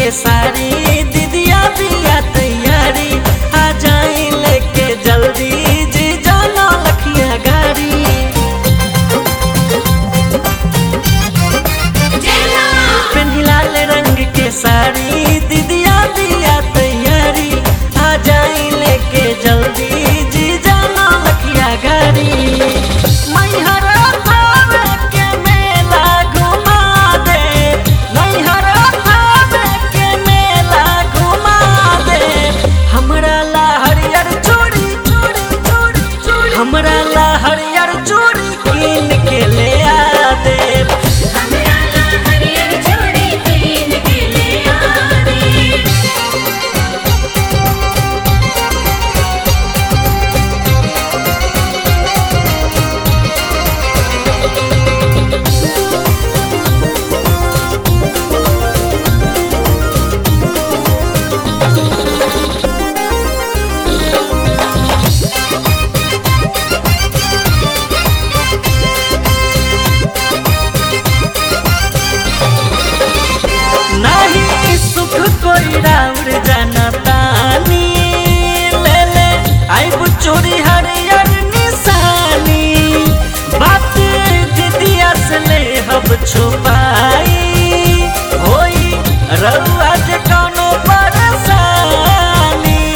के सारी दीदिया बिया तैयारी आ जाई लेके जल्दी जी जाना लखिया गाड़ी पेन्ही लाल रंग के साड़ी दीदिया बिया तैयारी आ जाई लेके जल्दी जी जाना लखिया गाड़ी मैहरा भावे के मेला घुमा दे मैहरा भावे के मेला घुमा दे हमरा ला हरियर चूड़ी चूड़ी चूड़ी चूड़ी हमरा ला हरियर चूड़ी कीन के ले आ दे हमरा ला हरियर चूड़ी कीन के ले आ दे नहीं सुख कोई राउर जनतानी ले ले आइब चोरी हरियर निशानी बात दीदिया से ले हब छुपाई होई रउआ जे कौनो परेशानी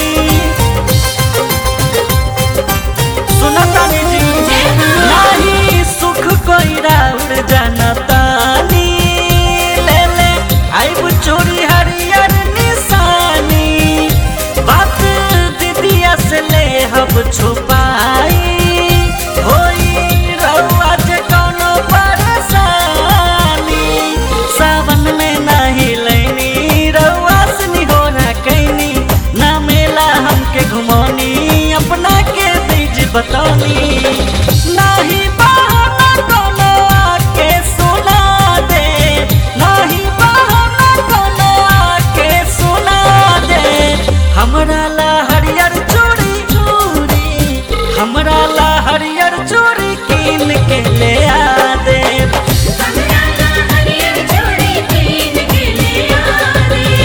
सुनतानी जी नाही सुख कोई राउर जनतानी ले ले आइब चोरी हरियर निशानी बात दीदिया से ले हब छुपाई होई रउआ जे कौनो परेशानी सावन में नाही लैनी रउआ से निहोरा कैनी ना मेला हमके घुमौनी अपना के बीज बतौनी नाही बहाना कोनो आके सुना दे नाही बहाना कोनो आके सुना दे हमरा ला हरियर चूड़ी चूड़ी हमरा ला हरियर चूड़ी कीन के ले आ दे हमरा ला हरियर चूड़ी कीन के ले आ दे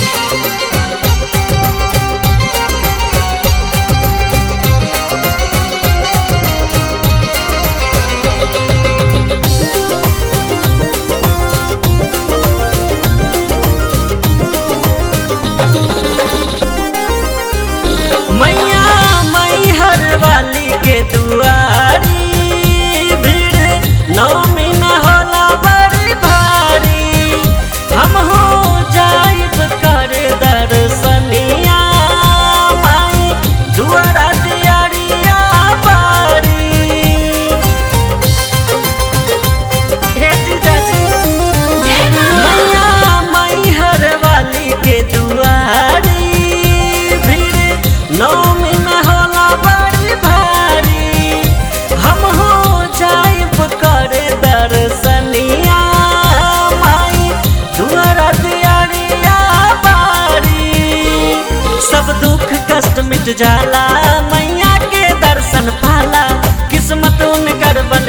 मैया मई हर वाली के दुआरी भीड़ नौमी न होला बड़ी भारी हम हो जाइब कर दर्शनिया माई दुआरा दियारिया बारी हे जीजाजी मैया मई हर वाली के दुआरी भीड़ नौमी में होला बड़ी भारी हम हो जाइब कर दर्शनिया माई दुआरा दियारिया बारी सब दुख कष्ट मिट जाला मैया के दर्शन पाला किस्मत उनकर बन